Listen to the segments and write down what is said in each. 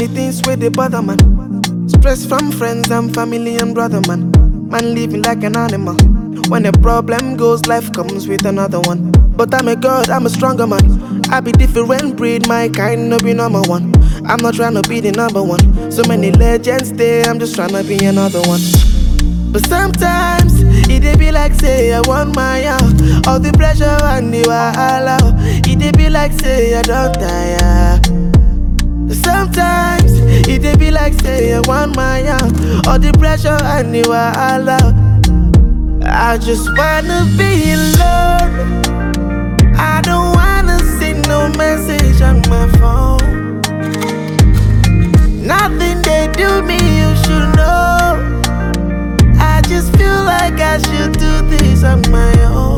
many things where they bother man. Stress from friends and family and brother man. Man living like an animal. When a problem goes, life comes with another one. But I'm a god, I'm a stronger man. I be different breed, my kind no be number one. I'm not trying to be the number one. So many legends there, I'm just trying to be another one. But sometimes it dey be like say I want my out. All the pressure and the wahala. It dey be like say I don't tire. Sometimes it dey be like say I want my out. All the pressure and the wahala. I just wanna be alone. I don't wanna see no message on my phone. Nothing they do me, you should know. I just feel like I should do this on my own.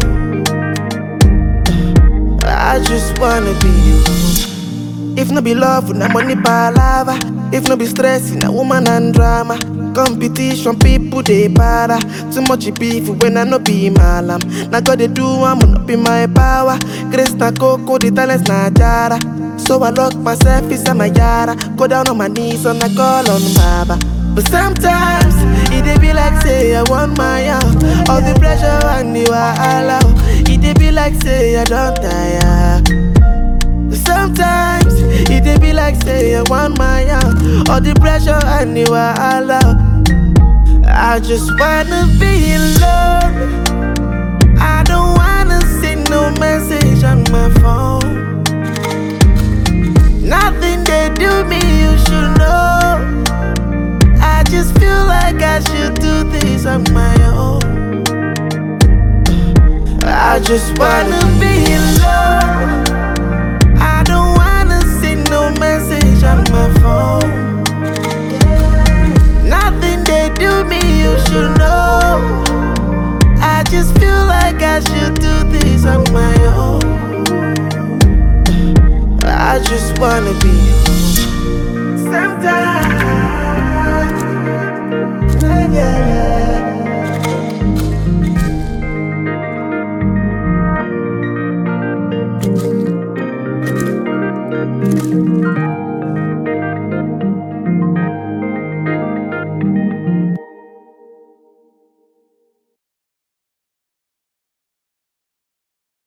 I just wanna be you. If no be love, na money palava. If no be stress, na woman and drama. Competition, people they para. Too much beef when I no be malam. Now God they do, I'm not be my power. Grace na coco, the talents na jara. So I lock myself inside my yara. Go down on my knees and I call on Baba. But sometimes it dey be like say I want my out. All the pressure and the wahala. It dey be like say I don't tire. Sometimes it dey be like say I want my out. All the pressure and the wahala. I just wanna be alone. I don't wanna see no message on my